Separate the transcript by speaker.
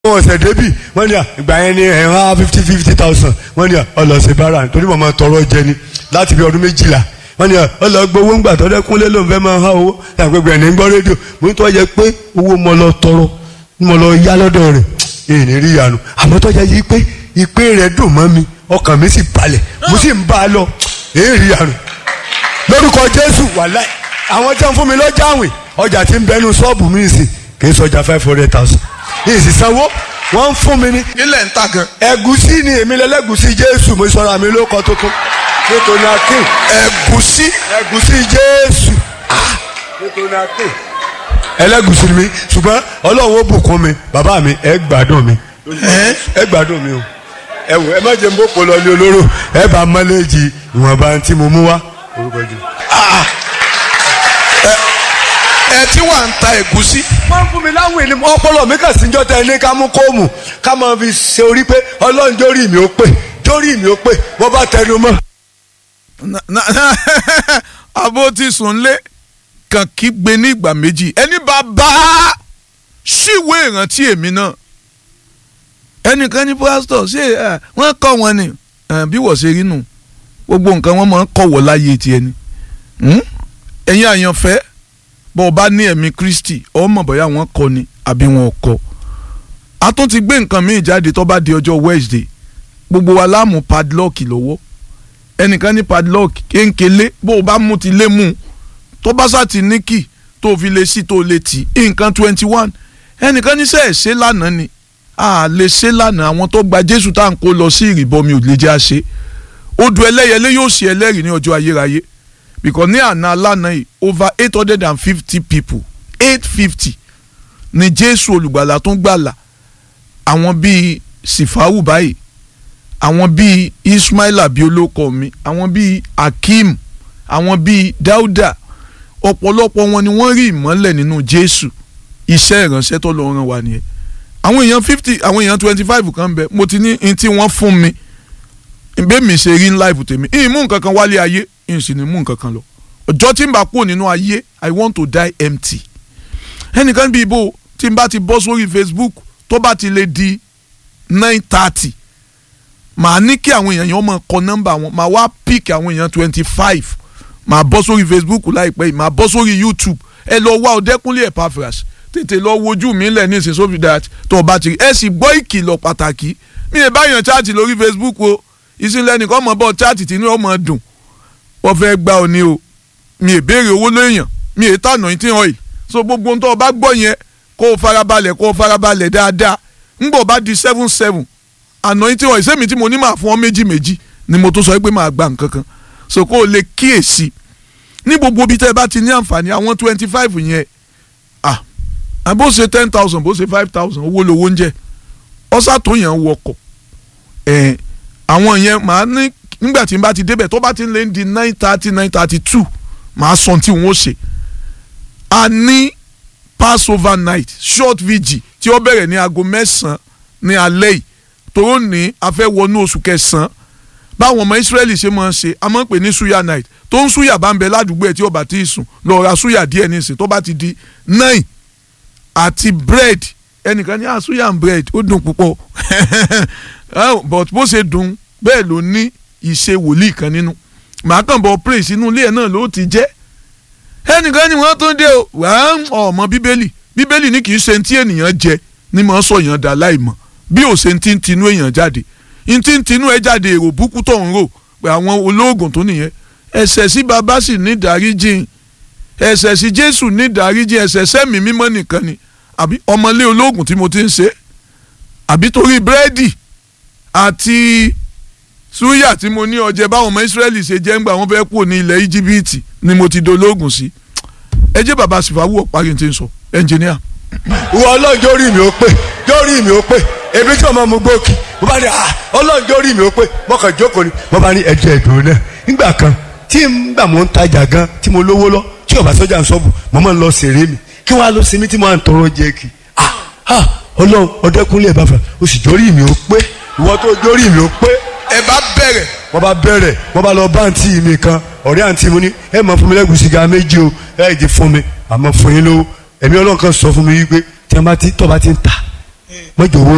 Speaker 1: wọn ọ̀sẹ̀ débì wọ́n ní à ìgbà yẹn ní ẹ̀ wá fifty fifty thousand wọ́n ní à ọlọ́sẹ̀ bára torí màmá tọrọ jẹ ni láti bí ọdún méjìlá wọ́n ní à ọlọ́gbowó ńgbà tọ́lẹ́ kúnlé ló ń fẹ́ máa há owó àgbègbè ẹ̀ ní gbọ́ rédíò mo ní tọ́jà pé owó mo lọ tọrọ mo lọ yá lọ́dọ̀ rẹ̀ èyí ní rí ìyanu àmọ́ tọ́jà yìí pé ìpè rẹ̀ dùn mọ́ mi ọkàn mi sì balẹ̀ mo sì ń bá a lọ èyí rí ìyanu lórúkọ Jésù wàláì àwọn tí wọ́n fún mi lọ́jà àwìn ọjà tí ń bẹnu ṣọ́ọ̀bù mi sì kì í sọjà five hundred thousand ní ìsìsanwó wọ́n ń fún mi ní.
Speaker 2: ilẹ̀ ń ta gan.
Speaker 1: ẹ̀gúsí ni èmi lẹ́lẹ́gúsí Jésù mo sọ̀rọ̀ àmì ló kọ́ tuntun nítorí akin.
Speaker 2: ẹ̀gúsí.
Speaker 1: ẹ̀gúsí Jésù nítorí akin. ẹlẹ́gúsí ni mi ṣùgbọ́n Ọlọ́run ó bùkún mi bàbá mi ẹ gbádùn mi ẹ gbádùn mi o ẹ wò ẹ má jẹ́ n bó polo ní olóró ẹ bá mọ́lẹ́jì ìwọ̀nba tí mo mú wá orúkọ jù.
Speaker 2: ẹ tí wà ń ta ẹ̀gúsí.
Speaker 1: wọ́n fún mi láwìn ní ọpọlọ mi kàn sí jọ tẹ ní ká mú kóòmù ká máa fi ṣe orí pé ọlọ́run jórí mi ó pè jórí mi ó pè wọ́n bá tẹnu mọ́.
Speaker 2: abo ti sùn lé kàn kí gbé ní ìgbà méjì ẹni bá bá ṣíwé ìrántí èmi náà ẹnìkan ní pásítọ̀ ṣé wọ́n kọ́ wọn ni bí wọ́n ṣe rí nù gbogbo nǹkan wọn máa ń kọ̀wọ́ láyé tiẹ̀ ni ẹ̀yin àyànfẹ́ bọ́ ọ bá ní ẹ̀mí Kristi ọ mọ̀ bóyá wọ́n kọ́ ni àbí wọn ò kọ́ a tún ti gbé nǹkan míì jáde tó bá di ọjọ́ Wednesday gbogbo wa láàmú padlock lọ́wọ́ ẹnìkan ní padlock kéńkélé bó o bá mú ti lé mú un tó bá sá ti ní kì tó fi lè sí tó lè tì í nǹkan twenty one ẹnìkan ní sẹ́ẹ̀ ṣe lánàá ni a lè ṣe lánàá àwọn tó gba Jésù tá à ń kó lọ sí ìrìbọmi ò lè jẹ́ àṣe odò ẹlẹ́yẹlé yóò ṣe ẹlẹ́rìí ní ọjọ́ ayérayé because ní àná alánà yìí over eight hundred and fifty people eight fifty ni Jésù olùgbàlà tó ń gbàlà àwọn bíi Sifawu báyìí àwọn bíi Ismaila bíi olóko mi àwọn bíi Akeem àwọn bíi Dauda ọ̀pọ̀lọpọ̀ wọn ni wọ́n rí ìmọ́lẹ̀ nínú Jésù iṣẹ́ ìránṣẹ́ tó lọ ràn wá nìyẹn àwọn èèyàn fifty àwọn èèyàn twenty five kan bẹ mo ti ní ní tí wọ́n fún mi bẹ́ẹ̀ mi ṣe rí ní láìpù tèmi ìmú nǹkan kan wálé ayé ìsìn ní mú nǹkan kan lọ ọjọ́ tí n bá kúrò nínú ayé I want to die empty ẹnìkan bíi ibo tí n bá ti bọ́ sórí Facebook tó bá ti lè di nine thirty màá ní kí àwọn èèyàn yẹn máa kọ nọ́mbà wọn màá wá pick àwọn èèyàn twenty five màá bọ́ sórí Facebook láìpẹ́ yìí màá bọ́ sórí YouTube ẹ lọ wá Ọdẹ́kúnlé Epaphras tètè lọ wojú mi lẹ̀ ní ìsìn sófin dat tó o bá ti rí ẹ sì gbọ́ ìkìlọ̀ pàtàkì mi ì bá yàn chaati lórí Facebook o ìsìnlẹ̀ nìkan mọ̀ bọ́ chaati tí inú ọmọ dùn wọ́n fẹ́ gbá ọ ní o mi ì béèrè owó lóyàn mi ì tà anointing oil so gbogbo ohun tó o bá gbọ́ yẹn kó o farabalẹ̀ kó o farabalẹ̀ dáadáa ńgbọ̀ bá di seven seven anointing oil sẹ́mi tí mo ní máa fún ọ méjì méjì ni mo tó sọ pé máa gba nǹkan kan so kó o lè kíyèsí ní gbogbo ibi tẹ́ ẹ bá ti ní àǹfààní àwọn twenty five yẹn ah bó ṣe ten thousand bó ṣe five thousand owó lowó ń jẹ ọ̀sà tó yẹn wọkọ̀ ẹ̀ àwọn yẹn màá ní nígbà tí n bá ti débẹ̀ tó bá ti lè di nine thirty nine thirty two màá sọ tí n ó ṣe a ní passover night short vigil tí ó bẹ̀rẹ̀ ní aago mẹ́sàn-án ní alẹ́ yìí tó ní a fẹ́ wọnú oṣù kẹsàn-án báwọn ọmọ Israẹli ṣe máa ń ṣe a máa ń pè ní suya night tó ń suya bá ń bẹ ládùúgbò ẹ̀ tí ó bá ti sùn lọ ra suya díẹ̀ nísìn tó bá ti di nine àti bread ẹnìkan ní àsuya and bread ó dùn púpọ̀ but bó ṣe dùn bẹ́ẹ̀ ló ní ìṣe wòlíì kan nínú màá kàn bọ̀ praise inú ilé ẹ̀ náà ló ti jẹ́ ẹnìkan ni wọ́n tún dé o wàá ọmọ bíbélì bíbélì ní kì í ṣe ti ènìyàn jẹ ní mọ̀ sọ èèyàn dà láìmọ̀ bí ò ṣe ti ń tinú èèyàn jáde ń ti ń tinú ẹ jáde èrò búkú tó ń rò pé àwọn olóògùn tó nìyẹn ẹ̀ṣẹ̀ sí baba sì ní ìdáríjìn ẹ̀ṣẹ̀ sí jésù ní ìdáríjìn ẹ̀ṣẹ̀ sẹ́mi mímọ́ nìkan ni àbí ọmọlé olóògùn tí mo ti ń ṣe àbí torí búrẹ́dì àti súyà tí mo ní ọjẹ báwọn ọmọ ìsírẹ́lì ṣe jẹ́ ńgbà wọ́n fẹ́ kúrò ní ilẹ̀ íjíbítì ni mo ti dolóògùn sí ẹ jẹ́ bàbá sìfàwù ọ̀parí ti ń sọ ẹnjìníà.
Speaker 1: ìwọ ọlọ́run jórí mi ó pè jórí mi ó pè èmi tí ọmọ mu gbòkì mo bá ní ọlọ́run jórí mi ó pè mo kàn jókòó ni mo bá ní ẹ̀jẹ̀ ìdùnnú náà nígbà kan tí n gbà mo ń tajà gan tí mo lówó lọ tí ọba sọjà ń sọ́ọ̀bù mo máa ń lọ sèré mi kí wọ́n á lọ sinmi tí mo máa ń tọrọ jẹ kí ọlọ́run Ọdẹ́kúnlé Epaphras o sì jórí mi ó pé ìwọ tó jórí mi ó pé
Speaker 2: ẹ bá bẹ̀rẹ̀.
Speaker 1: wọ́n bá bẹ̀rẹ̀ wọ́n bá lọ bá àǹtí mi kan ọ̀rẹ́ àǹtí mi ní ẹ máa fún mi lẹ́gùsì ga méjì o ẹ jẹ́ fún mi àmọ́ fún yín lówó ẹ̀mí ọlọ́run kan sọ fún mi wípé tí wọ́n bá ti tọ́ bá ti ń ta mọ́jọ owó